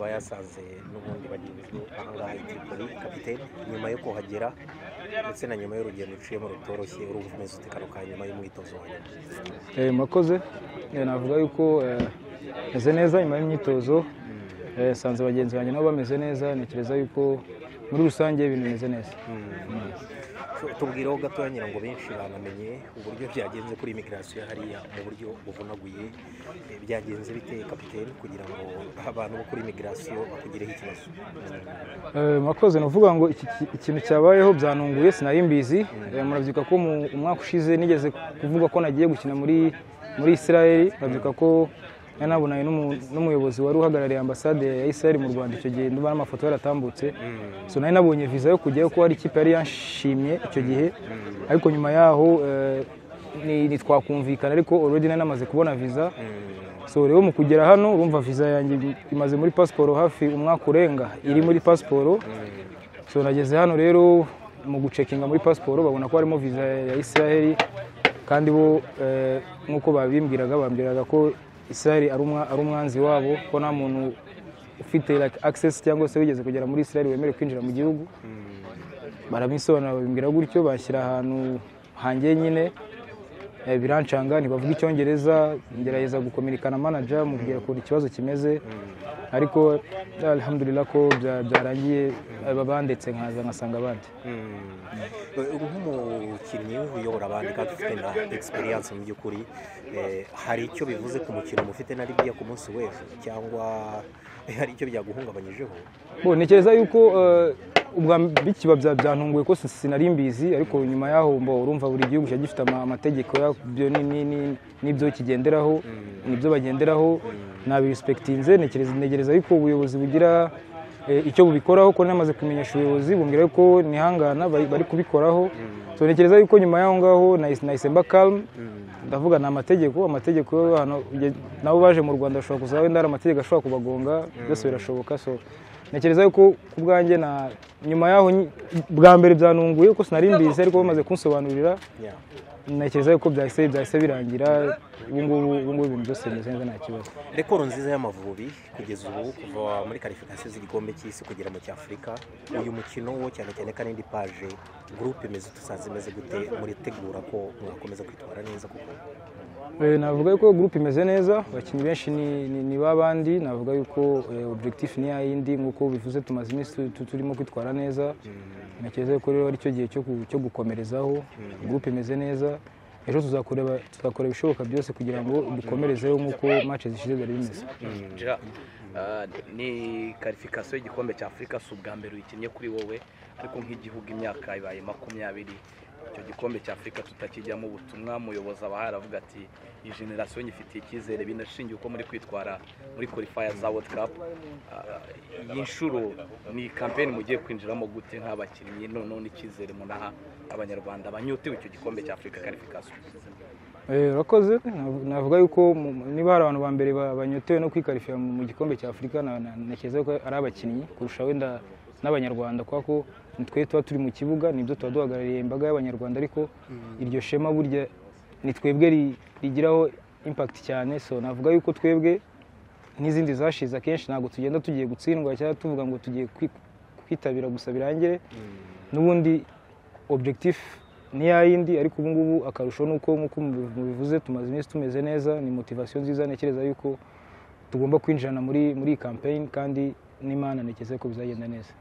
bayasanze n'ubundi bagenzi be ahangaha itripoli kapitene nyuma yo kuhagera ndetse na nyuma y'urugendo uciyemo rutoroshye urumva umeze ute kano ka nyuma y'umwitozo wa nyuma Eh, mwakoze Eh, navuga yuko eh, meze neza nyuma y'imyitozo Eh, sanze bagenzi banjye nabo bameze neza ntekereza yuko muri rusange ibintu bimeze neza Tu- tubwireho gatoya ngira ngo benshi banamenye uburyo byagenze kuri imigirasiyo hariya mu buryo buvunaguye Eh, byagenze bite kapitene kugira ngo abantu bo kuri imigirasiyo bakugireho ikibazo Eh, mwakoze ni ukuvuga ngo iki ki- ikintu cyabayeho byanunguye sinari mbizi Eh, murabyibuka ko mu umwaka ushize nigeze kuvuga ko nagiye gukina muri muri israel murabyibuka ko nari nabonanye n'umu- n'umuyobozi wari uhagarariye ambasade ya israel mu rwanda icyo gihe ndumva n'amafoto yaratambutse so nari nabonye visa yo kujyayo ko hari ikipe yari yanshimye icyo gihe ariko nyuma yaho eh, ni- ntitwakumvikana ariko already nari namaze kubona visa so rero mu kugera hano urumva visa yanjye imaze muri pasiporo hafi umwaka urenga iri muri pasiporo so nageze hano rero mu gucekinga muri pasiporo babona ko harimo visa ya israel kandi bo eh, nk'uko babimbwiraga bambwiraga ko israel ari umwa- ari umwanzi wabo ko nta muntu ufite like access cyangwa se wigeze kugera muri israel wemerewe kwinjira mu gihugu barabisobanura babimbwira gutyo bashyira ahantu hanjye nyine Eh, birancanga ntibavuga icyongereza ngerageza gukominikana manager mubwira ukuntu ikibazo kimeze ariko eh, alhamdulillah ko bya- byarangiye eh, babandetse nkaza nkasanga abandi Eh, nk'umukinnyi uyobora abandi kandi ufite na egisperiyanse mu by'ukuri eh, hari icyo bivuze ku mukino mufite na libiya ku munsi w'ejo cyangwa eh, hari icyo byaguhungabanyijeho Bo, ntekereza yuko eh, ubwa bikiba bya- byantunguye ko si- sinari mbizi ariko nyuma yaho mbo urumva buri gihugu kiba gifite ama- amategeko yabyo ni- ni- ni- n'ibyo kigenderaho n'ibyo bagenderaho nabirespektinze ntekereza ntegereza yuko ubuyobozi bugira eh, icyo bubikoraho ko namaze kumenyesha ubuyobozi bumbwira yuko nihangana bari bari kubikoraho so ntekereza yuko nyuma yaho ngaho nahise nahise mba calm ndavuga ni amategeko amategeko y'abantu uge- nabo baje mu rwanda bashobora kuza wenda hari amategeko ashobora kubagonga byose birashoboka so ntekereza yuko ku bwanjye na nyuma yaho nyi- bwa mbere byanunguye ko sinari mbizi ariko bamaze kunsobanurira Yeah. ntekereza yuko byahise byahise birangira ubu ngubu ubu ngubu ibintu byose bimeze neza nta kibazo Rekoro nziza y'amavubi kugeza ubu kuva muri karifikasiyo z'igikombe cy'isi kugera mu cy'afurika uyu mukino wo cyane cyane kandi indi paje gurupe imeze dusanze imeze gute muritegura ko mwakomeza kwitwara neza kuko Eh, navuga yuko gurupe imeze neza abakinnyi benshi ni- ni- ni babandi navuga yuko eh, objectif ni yayindi nk'uko bivuze tumaze iminsi tu- tu- turimo kwitwara neza ntekereza yuko rero ari cyo gihe cyo ku- cyo gukomerezaho gurupe imeze neza ejo tuzakoreba tuzakora ibishoboka byose kugira ngo dukomerezeho nk'uko match zishize byari bimeze Gerard, ah, ni karifikasiyo y'igikombe cya afurika si ubwa mbere uyikinnye kuri wowe ariko nk'igihugu imyaka ibaye makumyabiri icyo gikombe cya afurika tutakijyamo ubutumwa muyobozi aba ahari avuga ati iyi generasiyo nyifitiye icyizere binashingiye uko muri kwitwara muri qualifier za world cup Ah, iyi nshuro ni kampeni mugiye kwinjiramo gute nk'abakinnyi noneho n'icyizere munaha abanyarwanda banyotewe icyo gikombe cya afurika karifikasiyo Eh, urakoze Nav- navuga yuko mu- mu- niba hari abantu ba mbere ba- banyotewe no kwikarifira mu mu gikombe cya afurika na- na- ntekereza ko ari abakinnyi kurusha wenda n'abanyarwanda kubera ko nitwe tuba turi mu kibuga nibyo tuba duhagarariye imbaga y'abanyarwanda ariko iryo shema burya ni twebwe ri- rigiraho impact cyane so navuga yuko twebwe n'izindi zashize akenshi ntabwo tugenda tugiye gutsindwa cyangwa tuvuga ngo tugiye kwi- kwitabira gusa birangire n'ubundi objectif ni yayindi ariko ubu ngubu akarusho ni uko nk'uko mubi- mubivuze tumaze iminsi tumeze neza ni motivation nziza ntekereza yuko tugomba kwinjirana muri muri iyi campaign kandi n'imana ntekereza ko bizagenda neza